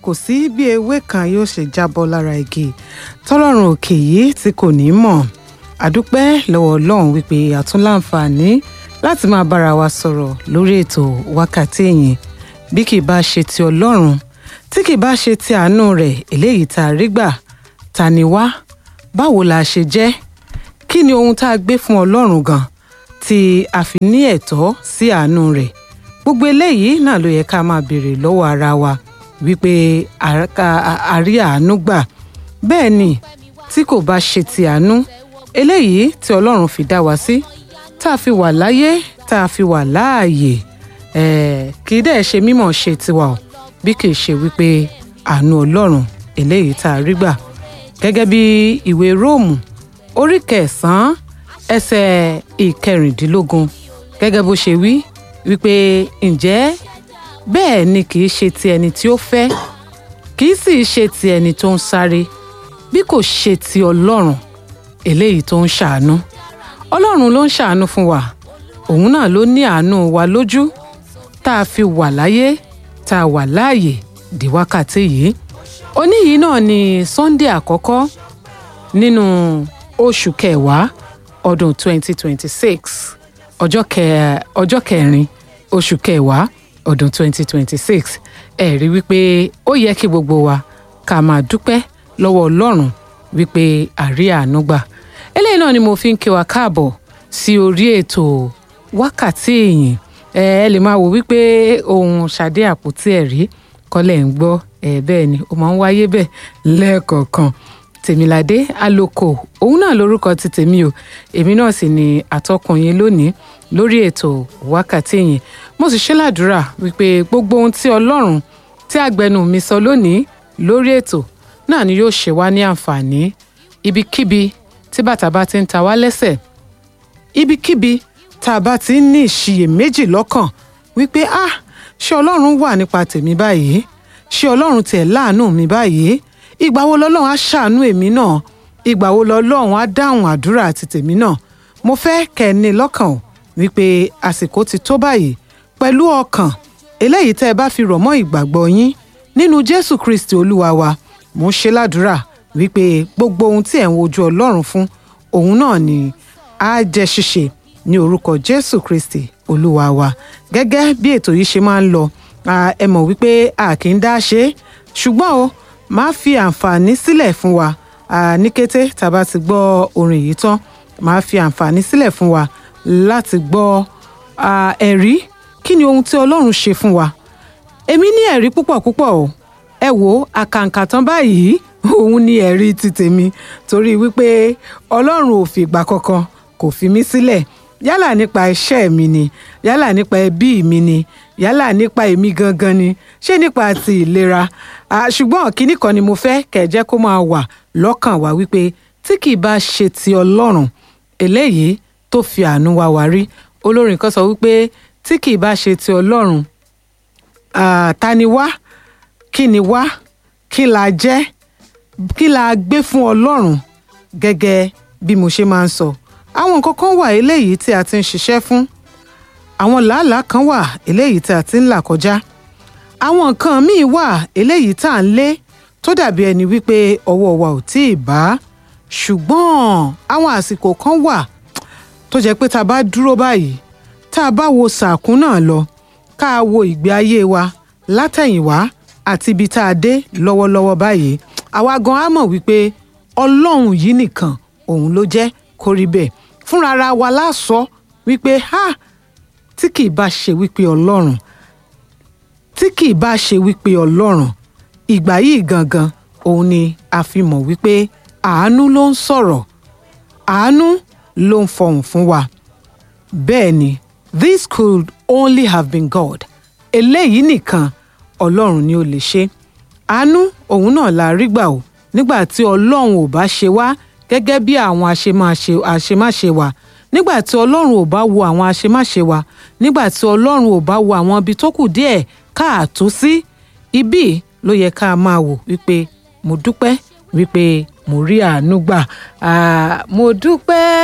kò sí bí ewé kan yóò ṣe jábọ́ lára igi tọ́lọ́run òkè yìí tí kò ní mọ̀ àdúpẹ́ lọ́wọ́ ọlọ́run wípé àtúnláǹfààní láti máa bára wa sọ̀rọ̀ lórí ètò wákàtí yìí bí kì í bá ṣe ti ọlọ́run tí kì í bá ṣe ti àánú rẹ̀ eléyìí tá a rí gbà ta ni wá báwo la ṣe jẹ́ kí ni ohun tá a gbé fún ọlọ́run gan tí a fi ní ẹ̀tọ́ sí àánú rẹ̀ gbogbo eléyìí náà ló yẹ ká máa béèrè lọ́wọ́ ara wa wípé a rí àánú gbà bẹ́ẹ̀ ni tí kò bá ṣe ti àánú eléyìí tí ọlọ́run fi dá wa sí tá a fi wà láyé tá a fi wà láàyè kì í dẹ̀ ṣe mímọ̀ ṣe tiwa o bí kì í ṣe wípé àánú ọlọ́run eléyìí tá a rí gbà gẹ́gẹ́ bí ìwé róòmù orí kẹsàn-án ẹsẹ̀ ìkẹrìndínlógún gẹ́gẹ́ bó ṣe wí wípé ǹjẹ́ bẹ́ẹ̀ ni kì í ṣe ti ẹni tí ó fẹ́ kì í sì ṣe ti ẹni tó ń sáré bí kò ṣe ti ọlọ́run eléyìí tó ń ṣàánú ọlọ́run ló ń ṣàánú fún wa òun náà ló ní àánú wa lójú tá a fi wà láyé tá a wà láàyè di wákàtí yìí òní yìí náà ni sunday àkọ́kọ́ nínú oṣù kẹwàá ọdún 2026 ọjọ́ kẹ ọjọ́ kẹrin oṣù kẹwàá ọdún 2026 ẹ rí wípé ó yẹ kí gbogbo wa ká máa dúpẹ́ lọ́wọ́ ọlọ́run wípé àrí àánú gbà eléyìí náà ni mo fi ń kí wa káàbọ̀ sí orí ètò wákàtí ìyìn ẹ ẹ lè máa wò wípé ohun ṣàdé àpótí ẹ̀rí kọ́lẹ̀ ń gbọ́ ẹ bẹ́ẹ̀ ni ó máa ń wáyé bẹ́ẹ̀ lẹ́ẹ̀kọ̀ọ̀kan tèmiládé àlòkò òun náà lórúkọ ti tèmi o èmi náà sì ni àtọkùn yín lónìí lórí ètò wákàtí yìí mo sì ṣe ládùúrà wípé gbogbo ohun tí ọlọ́run tí àgbẹnu mi sọ lónìí lórí ètò náà ni yóò ṣe wá ní àǹfààní ibikíbi tí bàtà bá ti ń ta wá lẹ́sẹ̀ ibikíbi tá a bá ti ń ní ìṣiyèméjì lọ́kàn wípé ah ṣé ọlọ́run wà nípa tèmi báyìí ṣé ọlọ́run tiẹ̀ láàánú mi báyìí ìgbà wo lọ́lọ́run á ṣàánú èmi náà ìgbà wo lọ́lọ́run á dáhùn àdúrà àti tèmi náà mo fẹ́ kẹ́ ẹ ní lọ́kàn wípé àsìkò ti tó báyìí pẹ̀lú ọkàn eléyìí tẹ́ ẹ bá fi rọ̀ mọ́ ìgbàgbọ́ yín nínú jésù kristi olúwa wa mo ń ṣe ládùúrà wípé gbogbo ohun tí ẹ̀ ń wojú ọlọ́run fún òun náà ni á jẹ́ ṣíṣe ní orúkọ jésù kristi olúwa wa gẹ́gẹ́ bí ètò yìí ṣe máa ń lọ ẹ mọ̀ wípé a kì í dá ṣe é ṣùgbọ́n o máa fi àǹfààní sílẹ̀ fún wa ní kété tá a bá ti gbọ́ orin yìí tán máa fi àǹfààní sílẹ̀ fún wa láti gbọ́ ẹ̀rí kí ni ohun tí ọlọ́run ṣe fún wa èmi ní ẹ̀rí púpọ̀ púpọ̀ o ẹ wo àkàǹkà tán báyìí òun ni ẹ̀rí ti tèmi torí wípé ọlọ́run ò fìgbà kankan kò fi mí sílẹ̀ yálà nípa iṣẹ́ mi ni yálà nípa ẹbí mi ni yálà nípa èmi gangan ni ṣé nípa ti ìlera ṣùgbọ́n kínní kan ni mo fẹ́ kẹ̀jẹ́ kó máa wà lọ́kàn wa wípé tí kì í bá ṣe ti ọlọ́run eléyìí tó fi àánú wa wá rí olórin kan sọ wípé tí kì í bá ṣe ti ọlọ́run ta ni wá kí ni wá kí la jẹ́ kí la gbé fún ọlọ́run gẹ́gẹ́ bí mo ṣe máa ń sọ àwọn nǹkan kan wà eléyìí tí a ti ń ṣiṣẹ́ fún àwọn làálàá kan wà eléyìí tí a ti ń là kọjá àwọn nǹkan míì wà eléyìí tá à ń lé tó dàbí ẹni wípé ọwọ́ wa ò tí ì bá ṣùgbọ́n àwọn àsìkò kan wà tó jẹ́ pé tá a bá dúró báyìí tá a bá wo sàkún náà lọ ká a wo ìgbé ayé wa látẹ̀yìnwá àti ibi tá a dé lọ́wọ́lọ́wọ́ báyìí àwa gan á mọ̀ wípé ọlọ́run yìí nìkan òun ló jẹ́ kó rí bẹ́ẹ̀ fúnra ara wa lásọ wípé ha tí kì í bá ṣe wípé ọlọ́run tí kì í bá ṣe wípé ọlọ́run ìgbà yìí gangan òun ni a fi mọ̀ wípé àánú ló ń sọ̀rọ̀ àánú ló ń fọhùn fún wa bẹ́ẹ̀ ni this could only have been God eléyìí nìkan ọlọ́run ni ó lè ṣe àánú òun náà la rí gbà o nígbà tí ọlọ́run ò bá ṣe wá gẹ́gẹ́ bí àwọn àṣemáṣe wa nígbà tí ọlọ́run ò bá wo àwọn àṣemáṣe wa nígbà tí ọlọ́run ò bá wo àwọn ibi tó kù díẹ̀ káàtó sí ibí ló yẹ ká máa wò wípé mo dúpẹ́ wípé mo rí àánú gbà mo dúpẹ́